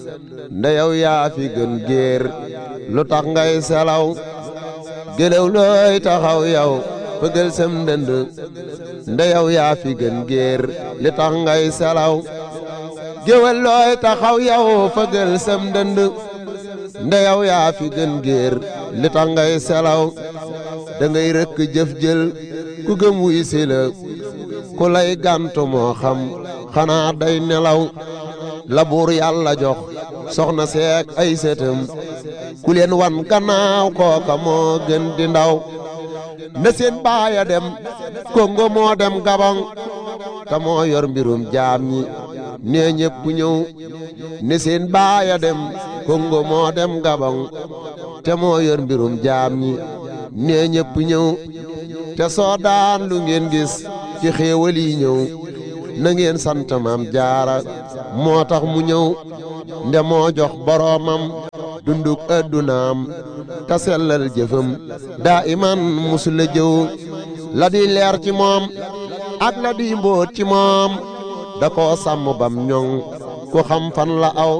nde yow yaa fi gën géer lu tax ngay selaw gëlëw looy taxaw yow fëgël sam ndënd nde yow yaa fi gën géer li tax ngay selaw géwël looy taxaw yow fëgël sam ndënd nde yow yaa fi gën géer li tax ngay selaw da ngay rëkk jëf jël ku gëm wuy si la ku lay gàntu moo xam xanaa day nelaw la buur yàlla jox soxna seek ay sëtëm ku leen wan gannaaw kooka moo gën di ndaw na seen baaya dem kongo moo dem gabon te moo yor mbirum jaam ñi nee ñépp ñëw ne seen baaya dem kongo moo dem gabon te moo yor mbirum jaam ñi nee ñépp ñëw te soo daan lu ngeen gis ci xéewal yi ñëw na ngeen sant maam jaara moo tax mu ñëw nde moo jox boroomam dunduk addunaam te sellal jëfam daa iman musula jëw la di leer ci moom ak la di mbóot ci moom da koo sàmm bam ñoŋ ku xam fan la aw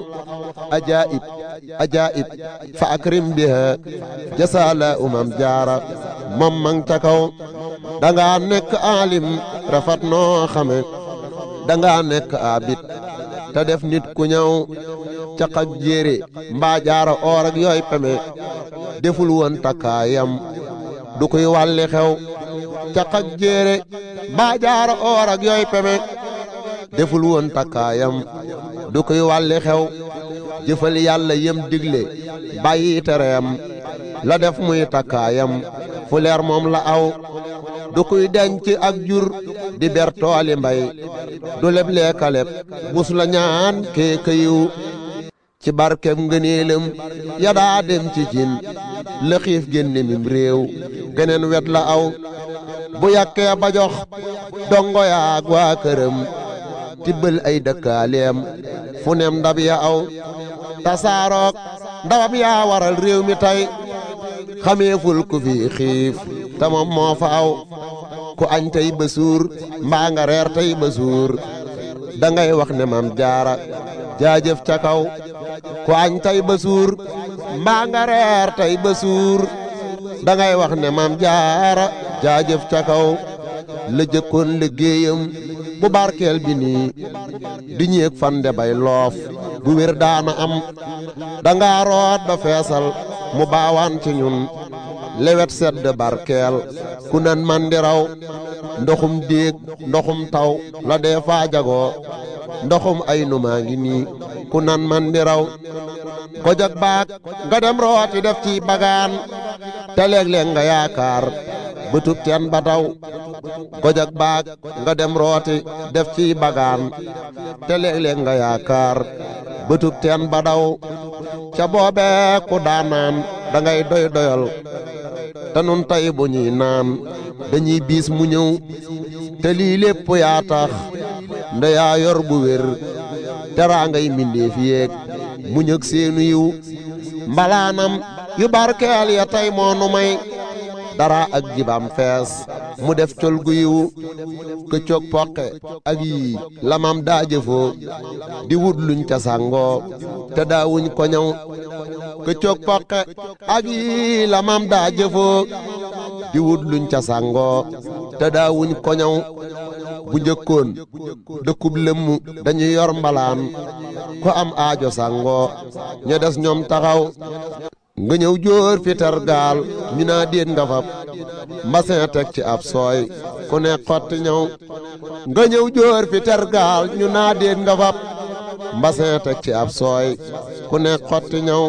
ajaib ajaib fa akrim biha jasaala umam jaara moom mang ca kaw danga nekk alim rafet noo xame danga nekk abit te def nit ku ñëw caq ak jéere mbaa jaara oor ak yooy peme deful woon takkaayam du koy wàlli xew caq ak jéere mbaa jaara oor ak yooy peme deful woon takkaayam du koy wàlli xew jëfal yàlla yem digle bàyyi tereem la def muy takkaayam fu leer moom la aw du kuy denc ak jur di ber tooli mbay du leb leekaleb mus la ñaan kee këyiw ci barkeb ngëneelam ya daa dem ci cin la xiif génne mim réew geneen wet la aw bu yàkkee ba jox dongo yaag waa këram tibbal ay dëkkaaleem fu nem ndab ya aw tasaarook ndawam yaa waral réew mi tey xameeful ku fi xiif te moom moo fa aw ku añ tey ba suur mbaa nga reer tey ba suur da ngay wax ne maam jaara jaajëf ca kaw ku añ tey ba suur mbaa nga reer tey ba suur da ngay wax ne maam jaara jaajëf ca kaw la jëkkoon liggéeyam bu barkeel bi nii di ñéeg fande bay loof bu wér daana am danga root ba feesal mu baawaan ci ñun lewet sedd barkeel ku nan man di raw ndoxum déeg ndoxum taw la dee faa jagoo ndoxum ay numaa ngi nii ku nan man di raw ko jag baak nga dem rooti def ci bagaan te léeg-léeg nga yaakaar bëtub teen ba taw ko jag baak nga dem rooti def ci bagaan te léeg-léeg nga yaakaar bëtub teen ba daw ca boobee ku daanaan da ngay doy doyal te nun tey bu ñuy naan dañuy biis mu ñëw te lii lépp yaa tax nda yaa yor bu wér teraa ngay mbindeef yéeg mu ñëg seenu yiw mbalaanam yu barkeel ya tey moo nu may dara ak jibam fees mu def col gu yiw këccoog poqe ak yii lamam daa jëfoo di wut luñ ca sàngoo te daawuñ ko ñëw këccoog poqe ak yii lamam daa jëfoo di wut luñ ca sàngoo te daawuñ ko ñëw bu njëkkoon dëkkub lëmm dañuy yor mbalaan ko am aajo sàngoo ña des ñoom taxaw nga ñëw jóor fi tergaal ñu naa déet nga fab mbasin teg ci ab sooy ku ne xotti ñëw nga ñëw jóor fi tergaal ñu naa déet nga fab mbasin teg ci ab sooy ku ne xotti ñëw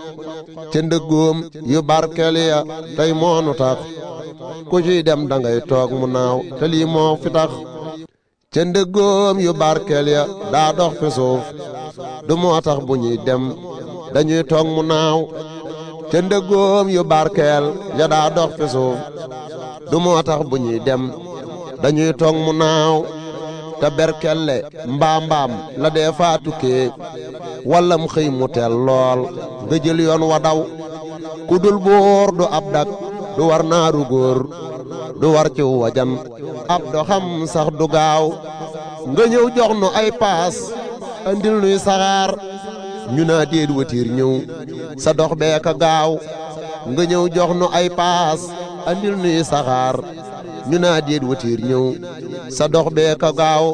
ca ndëggoom yu barkeel ya tey moonu tax ku ciy dem da ngay toog mu naaw te lii moo fi tax ca ndëggoom yu barkeel ya daa dox fi suuf du moo tax bu ñuy dem dañuy toog mu naaw ca ndëggoom yu barkeel ya daa dox fi suuf du moo tax bu ñuy dem dañuy toog mu naaw te berkelle mbaa mbaam la dee faa tukkee walla mu xëy mu teel lool nga jël yoon wa daw ku dul buur du ab dak du war naaru góor du war ci wajan ab doxam sax du gaaw nga ñëw jox nu ay paas andil nuy saxaar ñu naa déet watiir ñëw sa dox bee ka gaaw nga ñëw jox nu ay paas andil nuy saxaar ñu naa déet watiir ñëw sa dox bee ka gaaw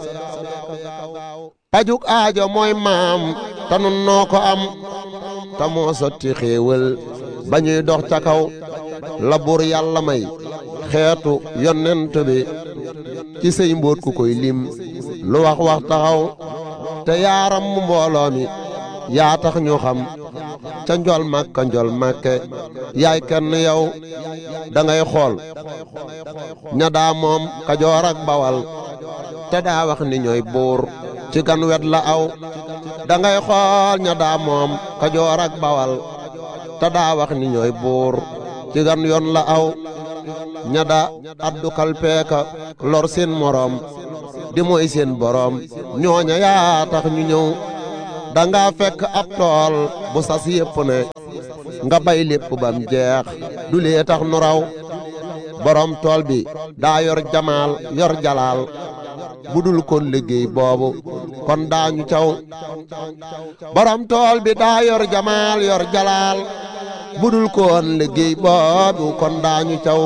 pajuk aajo mooy maam te nun noo ko am te moo sotti xéewal ba ñuy dox ca kaw la bur yàlla may xeetu yonent bi ci sëy mbóot ku koy lim lu wax wax taxaw te yaaram mu mbooloo mi yaa tax ñu xam ca njol màkka njol màkke yaay kenn yow da ngay xool ña daa moom kajoor ak bawal te daa wax ni ñooy buur ci gan wet la aw da ngay xool ña daa moom kajoor ak bawal te daa wax ni ñooy buur ci gan yoon la aw ña da addu kalpeeka lor seen moroom di mooy seen boroom ñooña yaa tax ñu ñëw da nga fekk ab tool bu sas yépp ne nga bay lépp bam jeex du lee tax nu raw boroom tool bi daa yor jamaal yor jalaal bu dul kon liggéey boobu kon daañu caw borom tool bi daa yor jamaal yor jalaal bu dul koon liggéey boobu kon daañu caw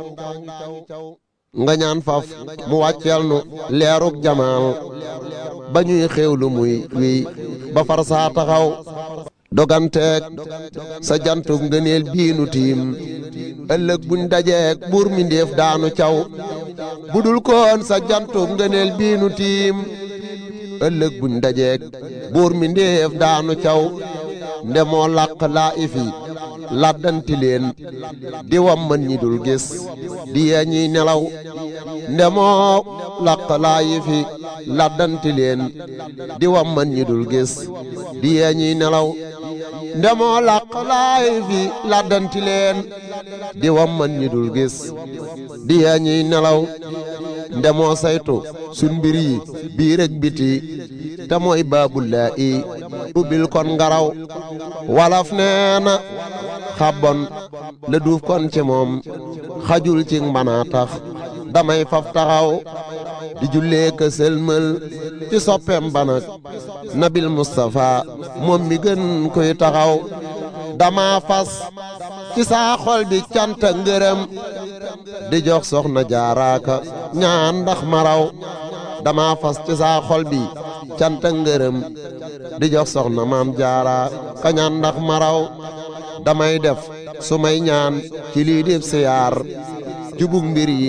nga ñaan faf mu wàcceel nu leeruk jamaal ba ñuy xéewlu muy wiy ba far saa taxaw doganteeg sa jantub ngëneel biinu tiim ëllëg buñ dajeeg buur mi ndéef daanu caw bu dul koon sa jantub ngëneel biinu tiim ëllëg buñ dajeeg buur mi ndéef daanu caw ndemoo làq laa ifi laddanti leen di wamman ñi dul gis di yee ñiy nelaw ndemoo làq laa ifi laddanti leen di wamman ñi dul gis di yee ñiy nelaw ndemoo làq laa ifi laddanti leen di wamman ñi dul gis di yee ñiy nelaw ndemoo saytu sun mbir yi biir ak biti te mooy baabulaa i ubbil kon ngaraw walaf nee na xabbon la duuf kon ci moom xajul ci mbanaa tax damay faf taxaw di jullee ka sëlmal ci soppeem banak nabil Mustapha moom mi gën koy taxaw dama fas ci saa xol bi canta ngërëm di jox soxna jaaraaka ñaan ndax maraw dama fas ci saa xol bi canta ngërëm di jox soxna maam jaara ka ñaan ndax maraw damay def su may ñaan ci lii def siyaar jubug mbir yi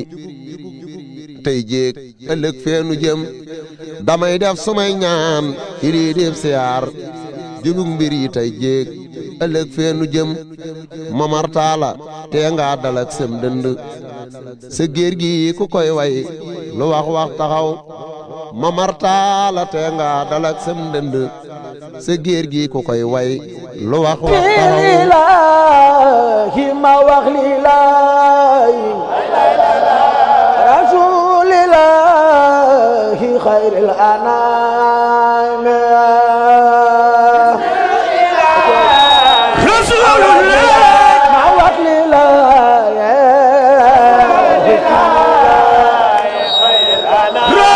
tey jéeg ëllëg feenu jëm damay def su may ñaan ci lii def siyaar jubug mbir yi tey jéeg ëllëg feenu jëm mamartaala tee nga dalak sem dënd sa géer gi ku koy way lu wax wax taxaw mamartaala tee nga dalak sem dënd sa géer gi ku koy way lu wax wax taxaw lillaahi ma wax lillaahi rasuulillaahi xayril anam